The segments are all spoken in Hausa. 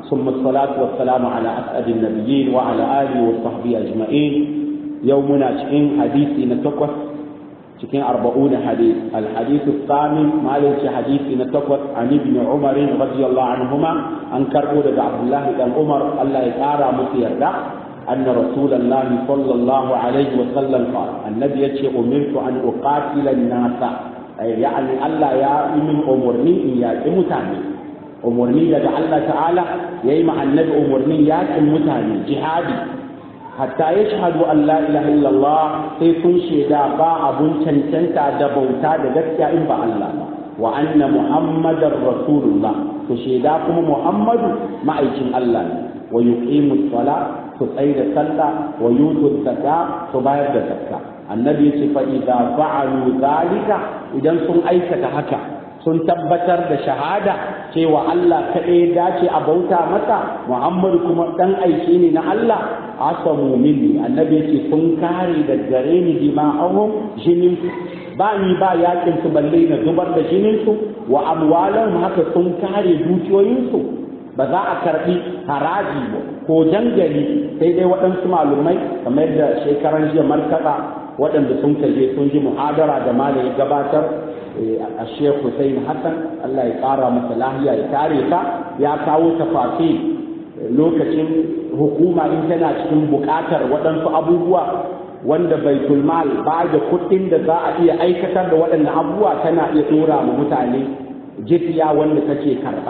ثم الصلاة والسلام على أسعد النبيين وعلى آله وصحبه أجمعين يومنا شكين حديثي نتوقف شكين أربعون حديث الحديث الثامن ما ليس حديثي نتوقف عن ابن عمر رضي الله عنهما أن كربو عبد الله بن عمر الله يقارى مسير أن رسول الله صلى الله عليه وسلم قال النبي يتشي أمرت أن أقاتل الناس يعني الله يا من أمرني يا متعني umarni daga Allah ta'ala ya yi annabi umarnin yakin mutane jihadi hatta ya shahadu an la ilaha illallah sai sun shaida ba abun cancanta da bauta da gaskiya in ba Allah ba wa anna muhammadar rasulullah su shaida kuma muhammadu ma'aikin Allah ne wa yuqimu sala su tsaye da sallah wa yutu zakka su bayar da zakka annabi ya ce fa idza fa'alu zalika idan sun aikata haka sun tabbatar da shahada cewa Allah kaɗai dace a bauta masa Muhammadu kuma ɗan aiki ne na Allah asamu minni annabi yake sun kare da gare ni dima'ahum jinin ba ni ba yakin su balle na zubar da jinin su wa amwalan haka sun kare dukiyoyin su ba za a karbi haraji ba ko jangali sai dai waɗansu malumai kamar yadda shekaran jiya markaɗa waɗanda sun kaje sun ji muhadara da malami gabatar a Sheikh Hussein Hassan Allah ya ƙara masa lahiya ya kare ta ya kawo tafafi lokacin hukuma in tana cikin buƙatar waɗansu abubuwa wanda baitul mal ba da kuɗin da za a iya aikatar da waɗannan abubuwa tana iya ɗora ma mutane jifiya wanda take karɓa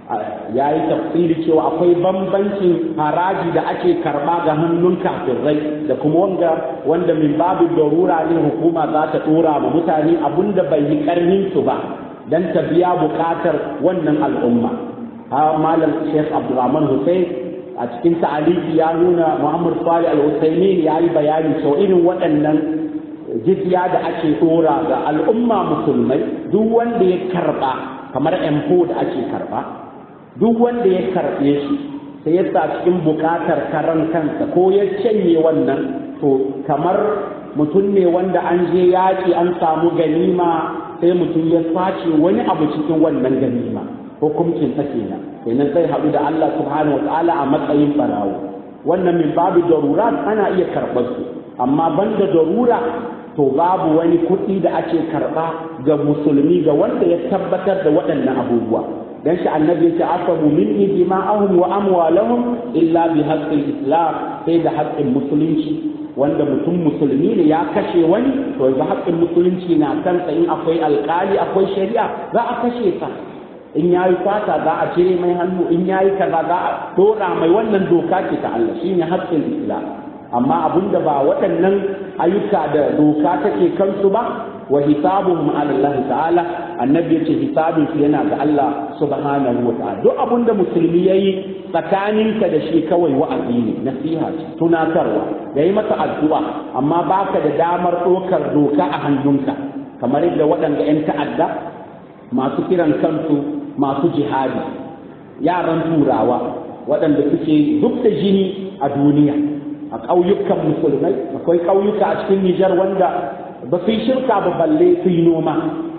ya yi tafsiri cewa akwai bambancin haraji da ake karba ga hannun kafirai da kuma wanda wanda min babu darura ne hukuma za ta dora ma mutane abinda bai yi karnin su ba dan ta biya bukatar wannan al'umma ha malam Sheikh Abdulrahman Hussein a cikin ta'aliki ya nuna Muhammad Salih Al-Husaini ya yi bayani cewa irin waɗannan jizya da ake dora ga al'umma musulmai duk wanda ya karba kamar empo da ake karba duk wanda ya karɓe shi sai ya sa cikin buƙatar karan kansa ko ya canye wannan to kamar mutum ne wanda an je yaƙi an samu ganima sai mutum ya sace wani abu cikin wannan ganima hukuncin ta kenan kenan sai haɗu da Allah subhanahu wa ta'ala a matsayin barawo wannan min babu darura ana iya karɓar su amma banda darura to babu wani kuɗi da ake karɓa ga musulmi ga wanda ya tabbatar da waɗannan abubuwa dan shi annabi ya ce asabu minni dima'ahum wa amwalahum illa bi haqqil islam sai da haƙƙin musulunci wanda mutum musulmi ne ya kashe wani to yanzu haƙƙin musulunci na kansa in akwai alƙali akwai shari'a za a kashe sa in yayi fata za a cire mai hannu in yayi kaza za a dora mai wannan doka ce ta Allah shine haƙƙin islam amma abinda ba waɗannan ayyuka da doka take kansu ba wa hisabuhum ala Allah ta'ala annabi yace hisabin su yana ga Allah subhanahu wa ta'ala duk abin da musulmi yayi tsakaninka da shi kawai wa'azi ne nasiha ce tunatarwa da yi masa addu'a amma baka da damar ɗaukar doka a hannunka kamar yadda waɗanda 'yan ta'adda masu kiran kansu masu jihadi yaran turawa waɗanda suke zub da jini a duniya a ƙauyukan musulmai akwai ƙauyuka a cikin Nijar wanda ba su yi shirka ba balle su yi noma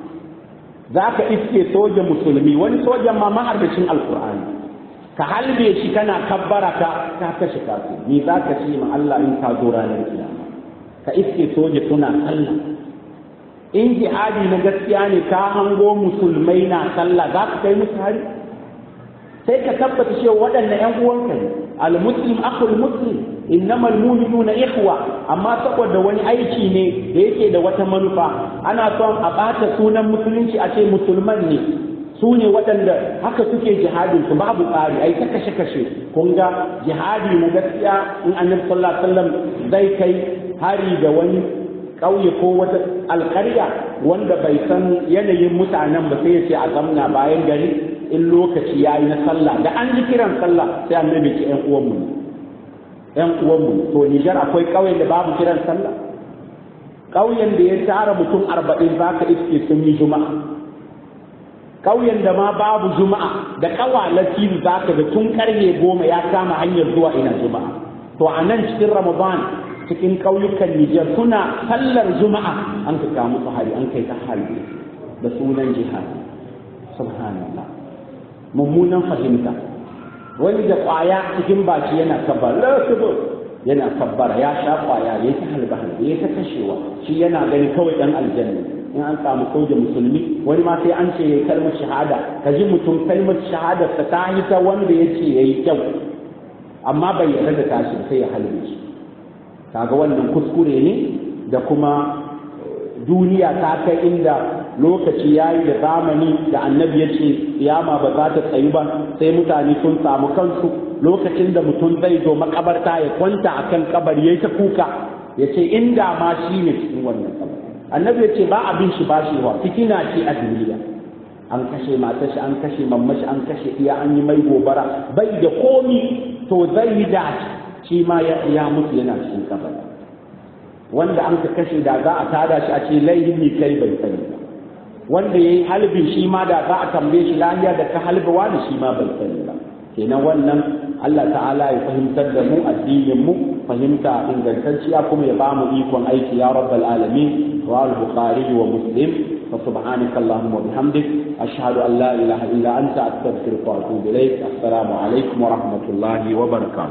za ka iske soja musulmi wani sojan ma maharbacin alkur'ani ka halbe shi kana kabbara ka ka kashe kasu ni za ka ce ma Allah in ka zo ranar kiyama ka iske soja suna sallah in jihadi na gaskiya ne ka hango musulmai na sallah za ka kai musu hari sai ka tabbata cewa waɗannan ƴan uwanka ne al-muslim akhul muslim innamal mu'minuna ikhwa amma saboda wani aiki ne da yake da wata manufa ana son a bata sunan musulunci a ce musulman ne su ne waɗanda haka suke jihadin su babu tsari ai ta kashe kashe kun ga jihadi na gaskiya in annabi sallallahu alaihi wasallam zai kai hari da wani ƙauye ko wata alƙarya wanda bai san yanayin mutanen ba sai ya ce a zamna bayan gari in lokaci ya yi na sallah da an ji kiran sallah sai annabi ki ƴan uwanmu ne ƴan uwanmu to Nijar akwai ƙauyen da babu kiran sallah ƙauyen da ya tara mutum arba'in za ka iske sun yi juma'a ƙauyen da ma babu juma'a da ƙawalati za ka ga tun karfe goma ya kama hanyar zuwa ina juma'a to a nan cikin ramadan cikin ƙauyukan Nijar suna sallar juma'a an ka kamu su hari an kai ta hari da sunan jihadi subhanallah mummunan fahimta wani da kwaya cikin baki yana kabbar yana kabbara ya sha kwaya ya ta halba halba ya ta kashewa shi yana gani kawai dan aljanna in an samu soja musulmi wani ma sai an ce ya kalmar shahada ka ji mutum kalmar shahada ta ta yi ta wanda ya ce ya yi kyau amma bai yarda da tashi sai ya halbe shi kaga wannan kuskure ne da kuma duniya ta kai inda lokaci ya yi da zamani da annabi ya ce kiyama ba za ta tsayu ba sai mutane sun samu kansu lokacin da mutum zai zo makabarta ya kwanta a kan kabari ya ta kuka ya ce inda ma shi ne cikin wannan kabari annabi ya ce ba abin shi ba shi wa fitina ce a duniya an kashe matar shi an kashe mammashi an kashe iya an yi mai gobara bai da komi to zai yi dace shi ma ya mutu yana cikin kabari wanda an ka kashe da za a tada shi a ce laihin ne kai bai sani ba wanda ya yi halbin shi ma da za a tambaye shi lahiya da ka halba wani shi ma bai sani ba kenan wannan Allah ta'ala ya fahimtar da mu addinin mu fahimta ingantacciya kuma ya bamu ikon aiki ya rabbal alamin wa al-bukhari wa muslim fa subhanaka allahumma wa bihamdik ashhadu an la ilaha illa anta astaghfiruka wa atubu ilaik assalamu alaikum wa rahmatullahi wa barakatuh